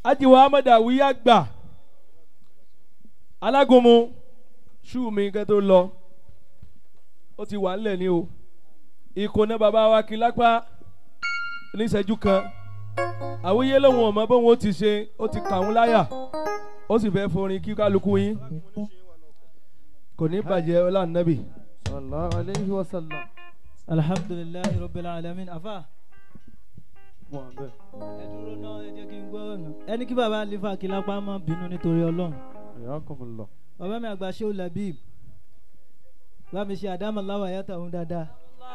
ajiwa ahmed awiya gbà alágúnmu ṣú mi kẹ́ tó lọ ó ti wà ńlẹ̀ ni o ìkóná bàbá wa kí lápá oníṣẹ́jú kan àwíyé lòun ọmọ bóun ó ti ṣe ó ti kà ń láyà ó sì fẹ́ forin kí kálukú yín kò ní bàjẹ́ ọlá nàbì. sallallahu alayhi wa sallam. alhamdulilayi rabbil alamin afa wọ́n bẹ̀. ẹ dúró náà ẹ jẹ́ kí n gbọ́ ọ̀nà ẹni kí baba alifa kilapa má bínú nítorí ọlọ́run Ayakumullah. bàbá mi àgbà ṣé o labib bá mi ṣe àdámọ̀láwà yàtọ̀ òun dáadáa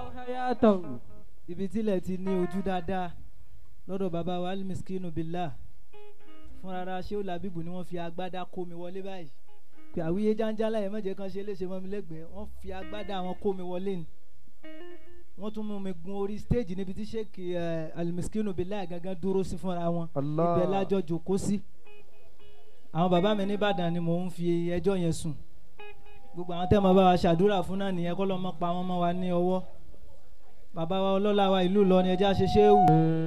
ibi tílẹ̀ ti ní ojú dáadáa lọ́dọ̀ bàbá wa alimiskinu billah fúnra ṣé o labib ni wọ́n fi agbádá kó mi wọlé báyìí pé àwíyé jáńjálá yẹn mọ̀jẹ̀ kan ṣe léṣe mọ́ mi lẹ́gbẹ̀ẹ́ wọ́n fi agbádá wọn kó mi wọlé ni wọ́n tún mú mi gun orí stage níbi tí sheik eh, alimiskinu billah gangan dúró sí fúnra wọn Allah. ibẹ̀ lájọ jòkó sí àwọn bàbá mi nìbàdàn ni mò ń fi ẹjọ́ yẹn sùn gbogbo àwọn tẹ́ mọ bá wa ṣàdúrà fún náà nìyẹn kọ́ lọ́ mọ́ pa wọ́n mọ́ wa ní ọwọ́ bàbá wa ọlọ́lá wa ìlú lọ ni ẹjẹ́ àṣeṣe wù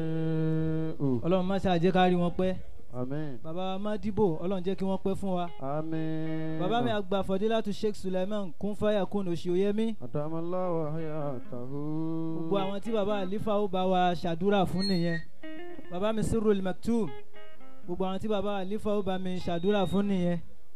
ọlọ́run má ṣàjẹ́ ká rí wọn pẹ́ Amen. bàbá wa má dìbò ọlọ́run jẹ́ kí wọ́n pẹ́ fún wa Amen. bàbá mi àgbà fọdílátù sheikh suleiman kún fáyà kún òṣìòyẹmí Adamallahu hayatahu. gbogbo àwọn tí bàbá àlífà ó bá wa ṣàdúrà fún nìyẹn bàbá mi sírul maktum gbogbo àwọn tí bàbá àlífà ó bá mi ṣàdúrà fún nìyẹn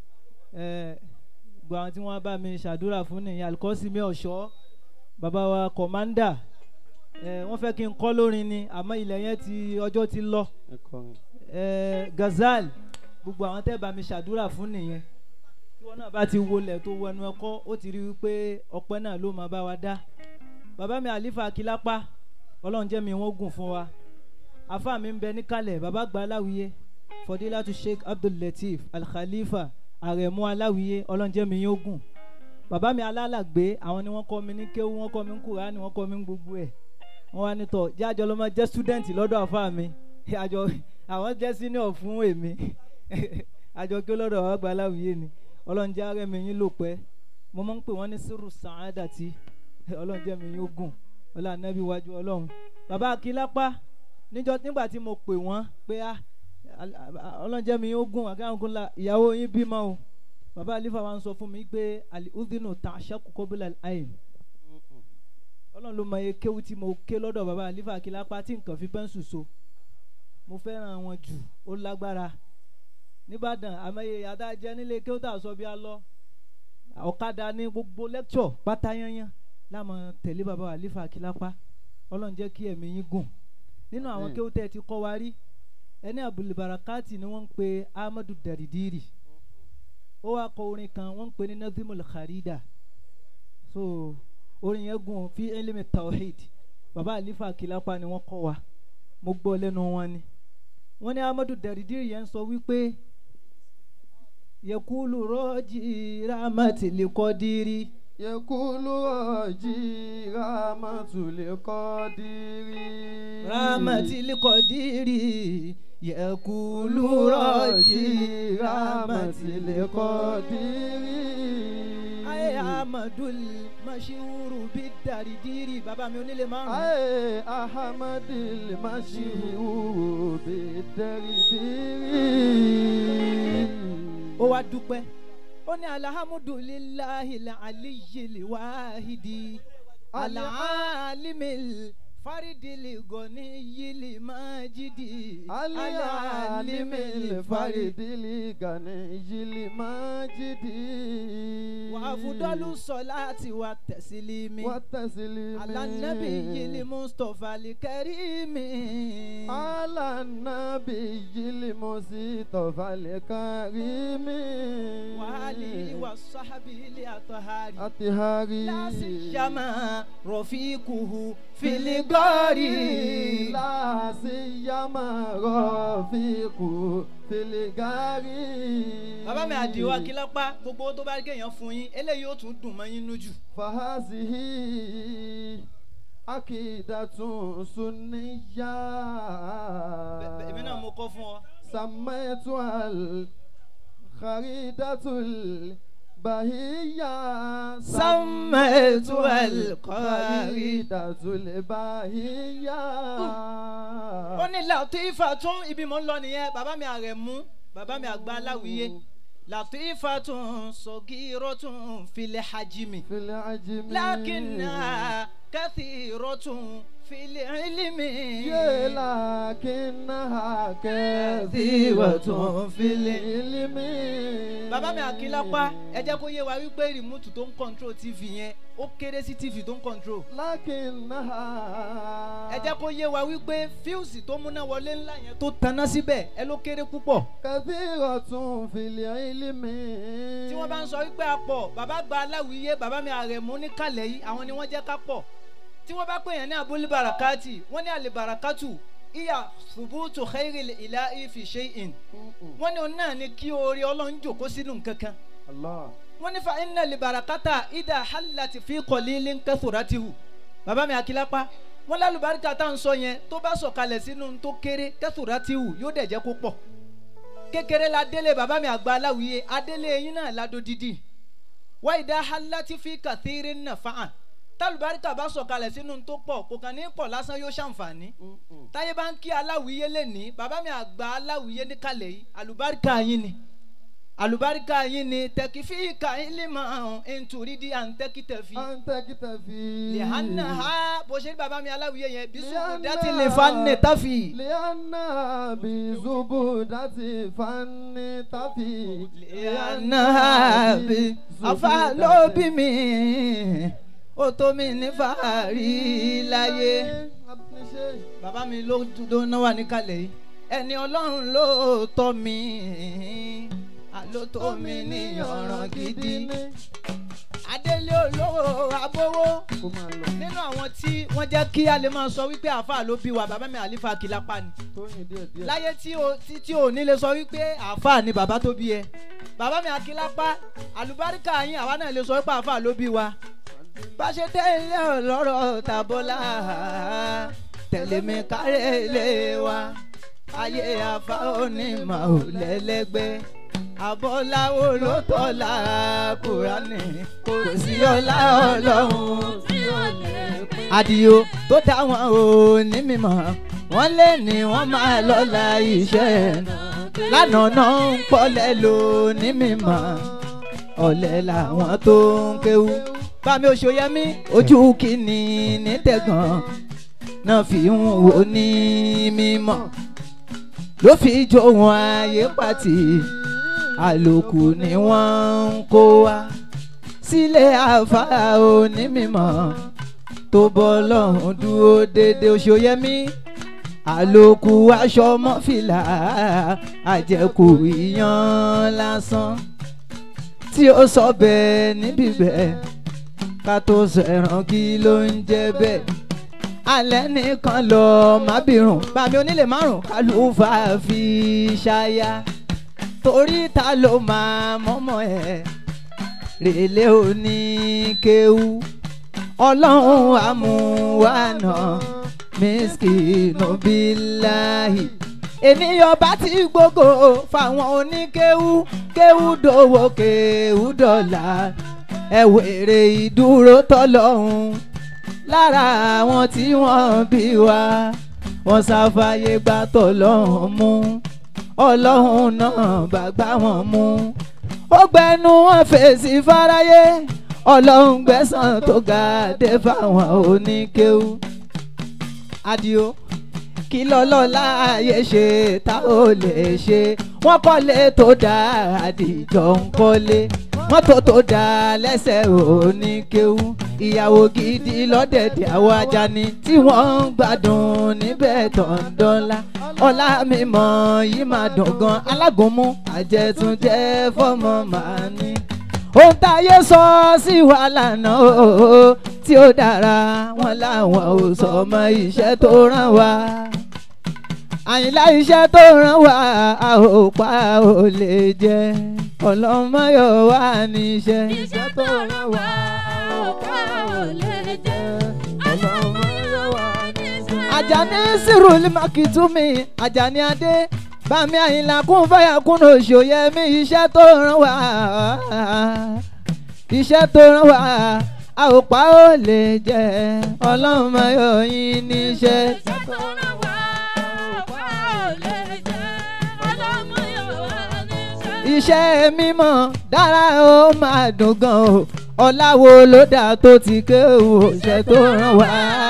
ẹ gbogbo àwọn tí wọ́n bá mi ṣàdúrà fún nìyẹn alikọ́sí mi ọ̀ṣọ́ bàbá wa kọ̀mándà ẹ wọ́n fẹ́ kí n kọ́ lórin ni àmọ́ ilẹ̀ yẹn ti ọjọ́ ti lọ Ẹ kọrin. ẹ gazal gbogbo àwọn tẹ́ bá mi ṣàdúrà fún nìyẹn tí wọn náà bá ti wọlé tó wọnú ẹkọ ó ti rí i pé ọpẹ́ náà ló máa bá wa dá bàbá mi àlífà akílápá ọlọ́run jẹ́ mi wọ́n gùn fún wa afa mi ń bẹ níkàlẹ̀ bàbá gba aláwìyé fọdílátù sheikh abdul lateef alkhalifa àrẹ̀mú aláwìyé ọlọ́run jẹ́ mi yóò gùn bàbá mi alálàgbé àwọn ni wọ́n kọ́ mi ní kéwú wọ́n kọ́ mi ní kúránì wọ́n kọ́ mi ní gbogbo ẹ̀ wọ́n wá ní tọ̀ jẹ́ àjọ ló máa jẹ́ student lọ́dọ̀ afa mi àjọ àwọn jẹ́ senior fún èmi àjọ kí lọ́dọ̀ àwọn àgbà aláwìyé ni ọlọ́run jẹ́ ààrẹ mi yín lò pẹ́ mo máa ń pè wọ́n ní sírù sàádàtì ọlọ́run jẹ́ mi yín ogun ọlọ́run anábì wájú ọlọ́run bàbá akílápá níjọ́ nígbà tí mo pè wọ́n pé ah al- al- ọlọ́run jẹ́ mi yín ogun àgáhùn la ìyàwó yín bímọ o bàbá alifa wa ń sọ fún mi pé ali udinu ta aṣáku kọ́bílà ayin ọlọ́run ló mọ iye kéwú tí mo ké lọ́dọ̀ bàbá alifa akílápá tí nǹkan fi pẹ́ńsù so mo fẹ́ràn wọn jù ó lágbára nìbàdàn àmọye adájẹ nílé kí ó tà sọ bí a lọ ọ̀kadà ní gbogbo lẹ́kṣọ̀ pátá yányán láwọn tẹ̀lé bàbá àlífà akílápá ọlọ́run jẹ́ kí ẹ̀mí yín gùn nínú àwọn Àmín. kí ó tẹ̀ ti kọ́ wa rí ẹni abdulbarakati ni wọ́n ń pe ahmadu daridiri ó wá kọ orin kan wọ́n ń pe ní nazimul kharida so orin yẹn gùn fi elimi tawhid bàbá àlífà akílápá ni wọ́n kọ́ wa mo gbọ́ lẹ́nu wọn ni wọ́n ní ahmadu daridiri yẹn sọ wípé yẹkulu rọjì ramati likodiri Yakulu ọjí Ramatul Qadiri. ramati likodiri yẹkulu rọjì ramati likodiri. ayé amadu mashiuru bi daridiri bàbá mi onílé márùn. Aye Ahamadil Mashihu Bidaridiri. ó wá dúpẹ́ ó ní alhamdulilayi aliyili wahidi alaalimi faridili goni yili majidi Alialimil Faridili Ganijili Majidi. wàfúdọ́lù sọláàtì wa tẹ̀sílímì Watasilimi. alanabi yili mustapha likẹ́rìmì. على النبي المصطفى الكريم wàhálì wa sábì ilé àtọ̀hárì. أطهاري لا سيما رفيقه في الغار لا سيما رفيق في الغار bàbá mi àdìo akílápá gbogbo tó bá gẹ̀yàn fún yín eléyìí ó tún dùn mọ́ yín lójú. فهذه عقيدة سنية Bẹ- bẹ- èmi náà mo kọ́ fún ọ. سميتها الخريدة بهية سميت القاري قريدة البهية ó ní latifa tún ibi mò ń lọ nìyẹn bàbá mi àrẹ̀mú bàbá mi àgbà aláwìyé latifa tún sọgírọ tún filẹ̀ hajimi في العجم lakinna kathiro tún filẹ̀ ilimi. يا لكنها كثيرة كثيرة في في العلم bàbá mi àkìlápá ẹ jẹ́ kó yé wa wípé rìmúùtù tó ń kọ́ńtró tv yẹn ó kéré sí tv tó ń kọ́ńtró. لكنها ẹ jẹ́ kó yé wa wípé fíùsì tó múná wọlé ńlá yẹn tó taná síbẹ̀ ẹ ló kéré púpọ̀. كثيرة في العلم tí wọ́n bá ń sọ wípé a pọ̀ bàbá gba aláwìyé bàbá mi àrẹ̀mú níkàlẹ̀ yìí àwọn ni wọ́n jẹ́ ká pọ̀ tí wọ́n bá pè yẹn ní abúlé barakati wọ́n ní àlè barakatu ìyá ṣubútu xeyìrì ìlà ìfì ṣe in wọ́n ní òun náà ni kí oore ọlọ́run jòkó sínú nǹkan kan الله wọ́n ní fa iná lè barakata ìdá halati fi kọ̀lílé nkẹ́sọ̀rọ̀tìhù bàbá mi àkìlápá wọ́n lálùbáríkà tá à ń sọ yẹn tó bá sọ̀kalẹ̀ sínú tó kéré kẹ́sọ̀rọ̀tìhù yóò dẹ̀ jẹ́ kó pọ̀ kékeré la délé bàbá mi àgbà aláwìyé adélé yín náà ládó dídì wá ìdá halati fi kàthírí nàfààn tálùbáríkà bá sọ̀kalẹ̀ sínú tó pọ̀ kò kàn ní pọ̀ lásán yóò ṣàǹfààní táyé bá ń kí aláwìyé lẹ́ni bàbá mi àgbà aláwìyé níkàlẹ̀ yìí àlùbáríkà yín ni àlùbáríkà yín ni tẹkifíìkà ìlímọ̀ ntùrídìí à ń tẹ́kítẹ̀fì أنت كتفي lẹ́hánà ha bó ṣe ní bàbá mi aláwìyé yẹn bí sùkú Lihanna. dátì lè fa nẹ̀ táfì. لأن بزبدة فن تفي lẹ́hánà ha bí afa ló bí mi ó tó mi ní fàárí láyé. bàbá mi ló dúró náà wà níkàlẹ̀ yìí ẹni ọlọ́run ló tọ́ mi ló tó mi ní ọ̀ràn gidi adélé olówó abówó kó máa lọ nínú àwọn tí wọ́n jẹ́ kí a lè máa sọ wípé àáfàá ló bí wa bàbá mi àlífà kìlápá ni tóyìn díẹ̀ díẹ̀ láyé tí o tí tí o ní lè sọ wípé àáfàá ni bàbá tó bí ẹ bàbá mi àkìlápá àlùbáríkà yín àwa náà lè sọ wípé àáfàá ló bí wa bá ṣe tẹ́lẹ̀ ọlọ́rọ̀ tàbọ́lá tẹ̀lé mi kárẹ̀ ilé wa ayé àfa onímọ̀ ò lẹ́lẹ́gbẹ́ àbọ̀láwo ló tọ́lá kúránì kò sí ọlá ọlọ́run tí ó lè pín àdìo tó dá wọn ò ní mímọ́ wọ́n lé ní wọ́n máa lọ́la iṣẹ́ lánàá náà ń pọ́lẹ̀ lò ní mímọ́ ọ̀lẹ́ làwọn tó ń kéwú bámi oṣooyẹmí ojú kìíní ní tẹ̀gàn náà fi ń wò ní mímọ́ ló fi jó wọn ayé pàtì àlòkù ni wọ́n ń kó wá sílé àfáà onímọ̀ tó bọ́ lọ́hùn dúró déédéé oṣooyẹmí àlòkù aṣọ mọ́fìlà àjẹkù ìyan lásán tí ó sọ bẹ́ẹ̀ níbí bẹ́ẹ̀ ká tó sẹ̀ràn kí ló ń jẹ́ bẹ́ẹ̀ alẹ́ nìkan lọ má bìrùn bàmí onílé márùn kálùfà fi ṣáyà torí ta ló máa mọ́mọ́ ẹ̀ rèlé oníkéwú ọlọ́run àmúwánà mísìkìnù bíláhì ènìyàn bá ti gbogbo fáwọn oníkéwú kéwú dòwò kéwú dọ̀là ẹ wèrè ìdúró tọ́lọ́hún lára àwọn tí wọ́n bí wa wọ́n sáfàyè gbà tọ́lọ́hún mú ọlọ́run náà bá gbá wọn mú ó gbẹnu wọn fèsì fáráyé ọlọ́run gbẹ̀sán tó ga dé fáwọn oníkéwú. adio kí lọ́lọ́lá ayé ṣe tá ò lè ṣe wọ́n kọ́lé tó dáa àdìjọ ń kọ́lé mọ́tò tó dáa lẹ́sẹ̀ oníkéwú ìyàwó gidi lọ́dẹ̀dẹ̀ àwọn ajani tí wọ́n ń gbádùn níbẹ̀ tọ̀ǹdọ́lá ọlá mímọ́ yìí máa dùn gan alágúnmú àjẹtúnjẹ fọmọ màá ní ohun táyé sọ sí wa lànà o tí ó dára wọn làwọn ò sọ ọmọ iṣẹ́ tó rán wa àyìnlá iṣẹ́ tó rán wa a ò pa ò lè jẹ ọlọ́mọyọ̀ wà níṣẹ́. iṣẹ́ tó rán wa ọ̀pá ò lè jẹ́ ọlọ́mọ yóò wá níṣẹ́. Àjàní sírùlì màkìtúmí Àjàní adé bàmí àyìnlá kún fàyà kún òṣòyẹ mi iṣẹ́ tó rán wá iṣẹ́ tó rán wá a ò pa ó lè jẹ́ ọlọ́run máa yọ yín níṣẹ́. iṣẹ́ mímọ́ dára ó máa dùn gan o ọ̀làwo ló dà tó ti ké o iṣẹ́ tó rán wá.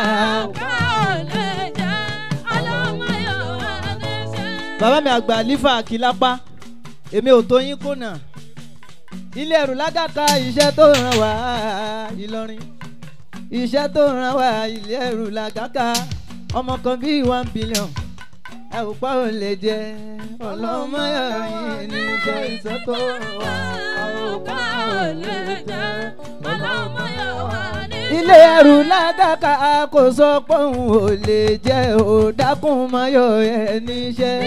bàbá mi àgbà lífà kìlápá èmi ò tó yín kùnà ilé ẹrù lágàtà iṣẹ́ tó ràn wá ìlọrin iṣẹ́ tó ràn wá ilé ẹrù lágàtà ọmọ kan bíi one billion ẹ ò pa ò lè jẹ ọlọ́mọ yẹn ní iṣẹ́ iṣẹ́ tó ràn wá ẹ ò pa ò lè jẹ ọlọ́mọ yẹn ilé ẹrù lágàtà kò sọ pé òun ò lè jẹ ò dákun mọ́yọ̀ ẹ níṣẹ́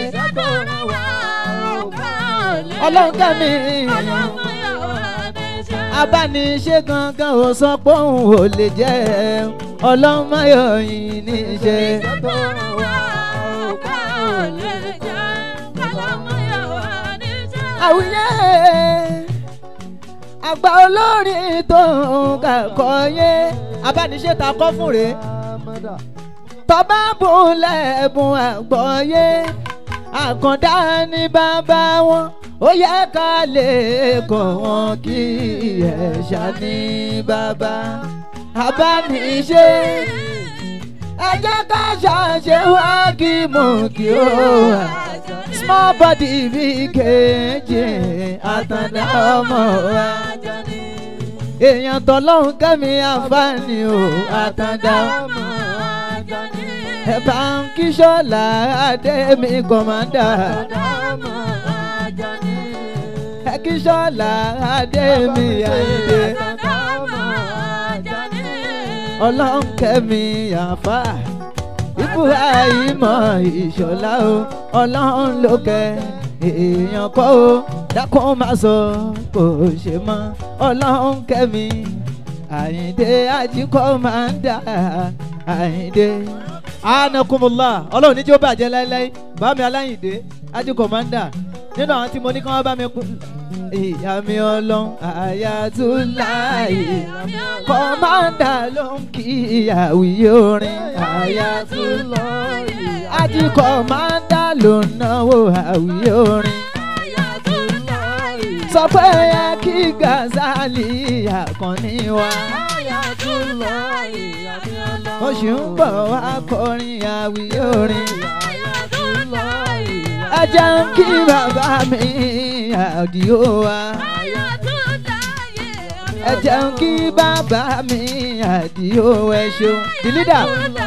ọlọ́run kẹ́mi abániṣe gangan ò sọ pé òun ò lè jẹ́ ọlọ́mọyọ̀ yìí níṣẹ́. àwùyẹ àgbà olórin tó ń kàkọ́ yé abániṣe ta kọ́ fún rèé tọ́ba bùn lẹ́bùn àgbọ̀yé àkàndá ní bàbá wọn ó yẹ ká lè kọ́ wọn kí ẹ̀ṣà ní bàbá abániṣe ẹ jẹ́ ká ṣàṣe wá kí mò kí ó wà small body bí kejì àtàndá ọmọ wa èèyàn tọ́lọ́hún kẹ́mi àǹfààní o àtàndá ọmọ ẹ bá ń kí sọ́la adémi kọ̀mándà ẹ kí sọ́la adémi àyèdè ọlọ́nkẹ́mi àfà ibrahima ìṣọ̀lá o ọlọ́run lókè èèyàn kọ́ o dákun má sọ kò ṣe mọ́ ọlọ́nkẹ́mi àyìndé ajíkọ́ máa ń dà àyìndé anakumula ọlọ́run ní tí ó bàjẹ́ láéláé bá mi aláyìndé ají kọ̀mándà nínú àwọn tí mo ní kí wọ́n bá mi kú. ìyá mi ọlọ́run àyàtúláì kọ̀mándà ló ń kí ìyàwó orin àyàtúláì ají kọ̀mándà ló ń náwó àwí orin. sọ pé ẹ kí gazali àkànní wa oṣù ń bọ̀ wá kọrin àwí orin. ẹ jẹ́ ń kí bàbá mi àdìo wa. ẹ jẹ́ ń kí bàbá mi àdìo ẹ ṣeun. the leader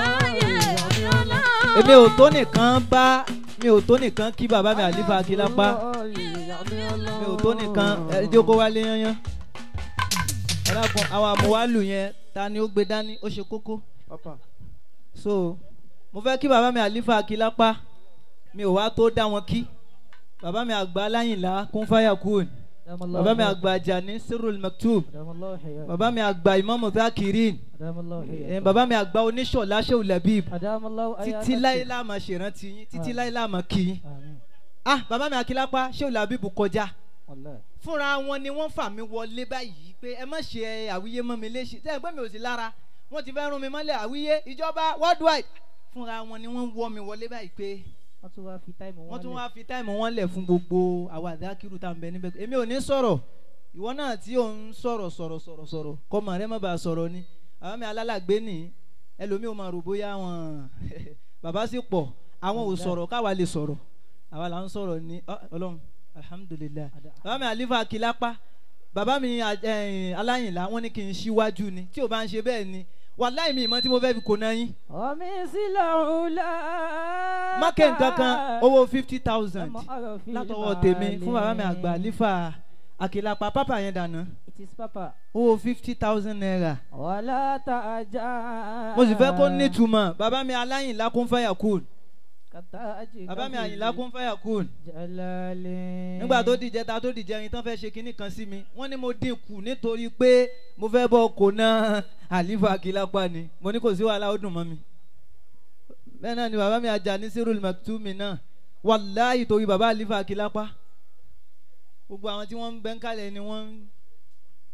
èmi ò tó nìkan bá mi ò tó nìkan kí bàbá mi àlífà akílápá mi ò tó nìkan ẹ jókòó wálé yányán ẹ dákun àwọn àmúwálù yẹn ta ni ó gbé dání ó ṣe kókó so mo fẹ́ kí bàbá mi àlífà akílápá mi ò wá tó dá wọn kí bàbá mi àgbà aláyìnlá kún fáyà kún bàbá mi àgbà àjàní sirul maktub bàbá mi àgbà ìmọ̀mù zakirin eh, bàbá mi àgbà oníṣọ̀lá ṣéwù labib títí láyé láàmà ṣèrántí yín títí láyé láàmà kí yín ah bàbá mi akílápá ṣéwù labib kọjá fúnra wọn ni wọ́n fà mí wọlé báyìí pé ẹ má ṣe àwíyé mọ́ mi léṣe tẹ́ ẹ gbé mi ò sí lára wọ́n ti fẹ́ rún mi mọ́lẹ̀ àwíyé ìjọba worldwide fúnra wọn ni wọ́n wọ́ mi wọlé báyìí pé wọ́n tún wá fi táìmù wọ́n tún wá fi táìmù wọn lẹ̀ fún gbogbo àwọn àdákìrú tá à ń bẹ níbẹ̀ èmi ò ní sọ̀rọ̀ ìwọ náà tí ò ń sọ̀rọ̀ sọ̀rọ̀ sọ̀rọ̀ sọ̀rọ̀ kọ́mọ rẹ má bàa sọ̀rọ̀ ni àwọn mi alálàgbé nì ẹlòmíì ò máa rò bóyá wọn bàbá sì pọ̀ àwọn ò sọ̀rọ̀ káwa lè sọ̀rọ̀ àwa là ń sọ̀rọ̀ ní ọlọ́run alhamdulilayi bàbá mi àlífà kìlápá bàbá mi aláyìnlá wọn ní kí n ṣíwájú ni tí ò bá ń ṣe bẹ́ẹ̀ ni wàláì mi ìmọ̀ tí mo fẹ́ fi kò náà yín. omi sílẹ̀ òun la. mákè nǹkan kan owó fifty thousand látọwọ́ tèmi fún bàbá mi àgbà àlífà àkìlápá pápá yẹn dànù. it is papa. owó fifty thousand naira. wàlá ta ajá. mo sì fẹ́ kó nítumọ̀ bàbá mi aláyìnlá kún fẹ́yà kúl. bàbá mi àyìnlá kún fẹ́yà kúl. jalale. nígbà tó dìjẹ́ ta tó dìjẹ́ yín tán fẹ́ ṣe kinní kan sí mi wọ́n ní mo dín kù nítorí pé mo fẹ́ bọ́ kò náà àlífà àkìlápá ni mo ní kò sí wàhálà ó dùn mọ́ mi. bẹ́ẹ̀ náà ni bàbá mi àjà ní sírùl maktumi náà wàláyì torí bàbá àlífà àkìlápá gbogbo àwọn tí wọ́n ń bẹ́ ń kalẹ̀ ni wọ́n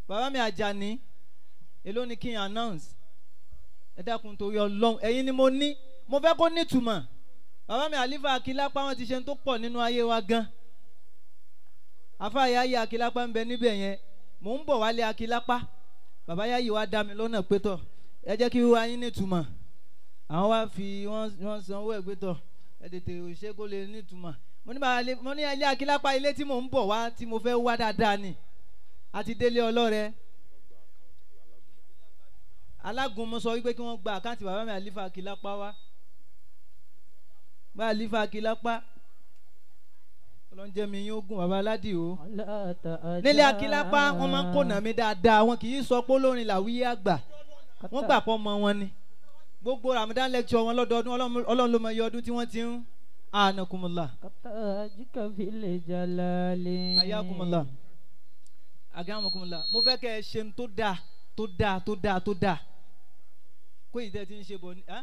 bàbá mi àjàní èló ni kí n announce ẹ dákun torí ọlọ́run ẹ̀yin ni mo ní mo fẹ́ kó nítumọ̀ bàbá mi àlífà akílápá wọn ti ṣe ń tó pọ̀ nínú ayé wa gan àfa yáyí akílápá ń bẹ níbẹ̀ yẹn mò ń bọ̀ wálé akílápá bàbá yáyí wa dá mi lọ́nà pétọ̀ ẹ jẹ́ kí wíwá yín nítumọ̀ àwọn wá fi wọ́n wọ́n san owó ẹ̀ pétọ̀ ẹ tètè ṣe kó lè nítumọ̀ mo ní bàbá mo ní ilé akílápá ilé tí mò ń bọ̀ wá tí mo fẹ́ wá dáadáa ni àti délé ọlọ́rẹ alágúnmu sọ wípé kí wọ́n gba àkáǹtì bàbá mi àlífà akílápá wá bá àlífà akílápá ọlọ́njẹ́ mi yín ogun bàbá aládì o nílé akílápá wọ́n máa ń kónà mi dáadáa wọn kì í sọ pé olórin làwíyé àgbà wọ́n gbà pọ̀ mọ́ wọn ni gbogbo ramadan lecture wọn lọ́dọọdún Ọlọ́run- ọlọ́run ló mọ iye ọdún tí wọ́n ti ń ànàkùnmọ̀lá Katajika fil jalali. ayakumọ̀lá agamukumọ̀lá mo fẹ́ kẹ́ ẹ ṣe ń tó dáa tó dáa tó dáa tó dáa kó ìdẹ́ ti ń ṣe bọ̀ ní. ẹ́?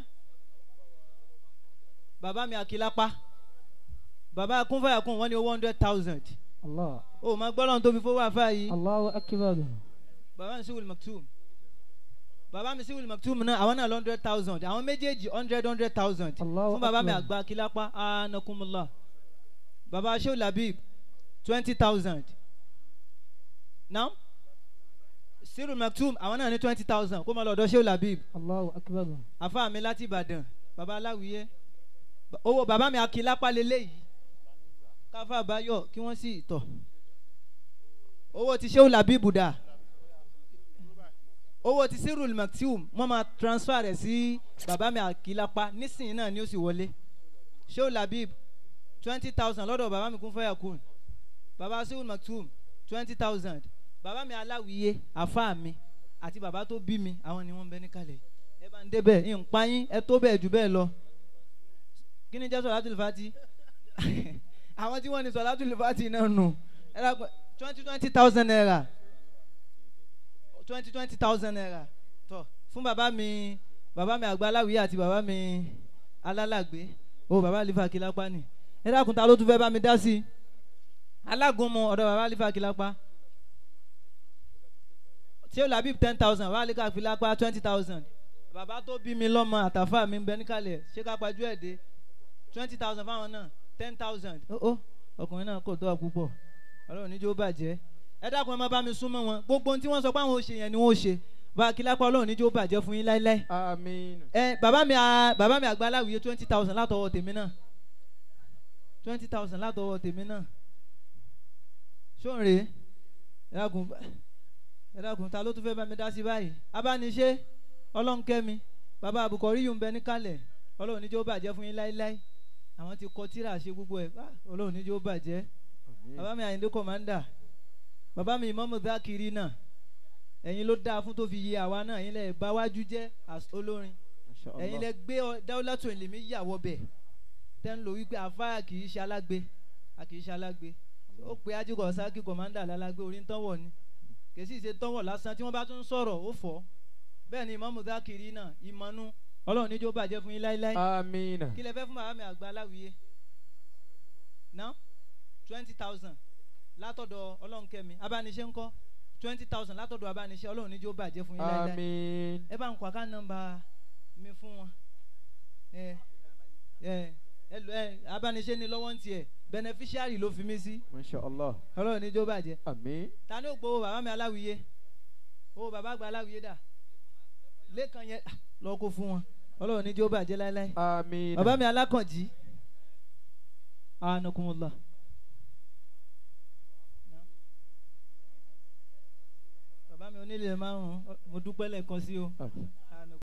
bàbá mi àkìlápá bàbá kúnfàyàkùn wọn ní owó hundred thousand Allah. o ma gbọ́dọ̀ tó fi fowó àfa yìí Allahu akbar. bàbá mi sí wìlì maktum bàbá mi sí wìlì maktum náà àwọn náà lọ hundred thousand àwọn méjèèjì hundred hundred thousand Allahu fún bàbá mi akbar. àgbà kílápá anakumula bàbá sheu labib twenty thousand now sírù maktum àwọn náà ní twenty thousand kó máa lọ ọ̀dọ̀ sheu labib Allahu akbar. àfa mi láti ìbàdàn bàbá aláwìyé Ba- owó bàbá mi akílápá lélẹ́yìí káfá báyọ̀ kí wọ́n sì tọ̀ owó ti sheu labib dà owó ti sírù maktum wọ́n máa transfer rẹ̀ sí bàbá mi akílápá nísìnyí náà ni ó sì wọlé sheu labib twenty thousand lọ́dọ̀ bàbá mi kún fẹ́yà kún bàbá sírù maktum twenty thousand bàbá mi aláwìyé àfa mi àti bàbá tó bí mi àwọn ni wọ́n ń bẹ níkàlẹ̀ ẹ bá ń débẹ̀ ń pa yín ẹ tó bẹ́ẹ̀ jù bẹ́ẹ̀ lọ kí ni jẹ́ sọ̀rọ̀ fati àwọn tí wọ́n ní sọ̀rọ̀ fati náà nù ẹ dàgbà twenty twenty thousand naira twenty twenty thousand naira tọ fún bàbá mi bàbá mi àgbà aláwìyé àti bàbá mi alálàgbé o bàbá alifa kilapa ni ẹ dákun ta ló tún fẹ́ bá mi dá sí i alágúnmu ọ̀dọ̀ bàbá alifa kilapa tí ó làbí ten thousand bàbá alifa kilapa twenty thousand bàbá tó bí mi lọ́mọ àtàfà mi ń bẹ níkàlẹ̀ ṣé ká pajú ẹ̀ dé twenty thousand fáwọn náà ten thousand ó ó ọkùnrin náà kò tó wa púpọ̀ ọlọ́run níjó bàjẹ́ ẹ dákun ẹ má bá mi súnmọ́ wọn gbogbo ohun tí wọ́n sọ pé àwọn ò ṣe yẹn ni wọ́n ó ṣe bá a kí lápá ọlọ́run níjó bàjẹ́ fún yín láéláé àmín. ẹ bàbá mi à bàbá mi àgbà aláwìyé twenty thousand látọwọ́ tèmi náà twenty thousand látọwọ́ tèmi náà ṣóǹre ẹ dákun ẹ dákun ta ló tún fẹ́ bá mi dá sí báyìí abániṣe ọlọ́nkẹ́mi bàbá àbùkọ́ rí yùn bẹ níkàlẹ̀ ọlọ́run níjó bàjẹ́ fún yín láéláé àwọn ti kọ tíra ṣe gbogbo ẹ̀ Ah, ọlọ́run níjó bàjẹ́ bàbá mi àyíndé kọ̀mándà bàbá mi ìmọ̀mù dákìrì náà ẹ̀yin ló dáa fún tó fi yé àwa náà ẹ̀yin lẹ bá wájú jẹ́ as olórin ẹ̀yin lẹ gbé ọ- dáwọ́látò ìlèmí yàwọ̀ bẹ̀ tẹ́ ń lò wípé àfáà kì í ṣe alágbe a kì í ṣe alágbe ó pe ajíkọ̀ sákì kọ̀mándà lálágbé orí ń tọ́wọ̀ ni kì í sì ṣe tọ́wọ̀ lásán tí wọ́n bá tún sọ̀rọ̀ ó fọ́ bẹ́ẹ̀ ni ìmọ̀mù dákìrì náà ìmọ̀nú ọlọ́run níjó bàjẹ́ fún yín láéláé àmín. kí lẹ fẹ́ fún bàbá mi àgbà aláwìyé ná twenty thousand látọ̀dọ̀ ọlọ́nkẹ́mi abániṣe ńkọ́ twenty thousand látọ̀dọ̀ abániṣe ọlọ́run níjó bàjẹ́ fún yín láéláé àmín. ẹ bá ń kọ́ àká nọ́mbà mi fún wọn ẹ ẹ ẹ lọ ẹ abániṣe ni lọ́wọ́ ń tiẹ̀ beneficiary ló fi mí sí masha allah. ọlọ́run níjó bàjẹ́ àmín. ta ni ó gbowó bàbá mi aláwìyé owó bàbá àgbà aláwìyé dà lẹ́kàn yẹn ah, lọ kó fún wọn ọlọ́run níjó bàjẹ́ láéláé àmín. bàbá mi alákànjí anakunmọlá. bàbá mi onílé márùn-ún mo dúpẹ́ lẹ́ẹ̀kan sí o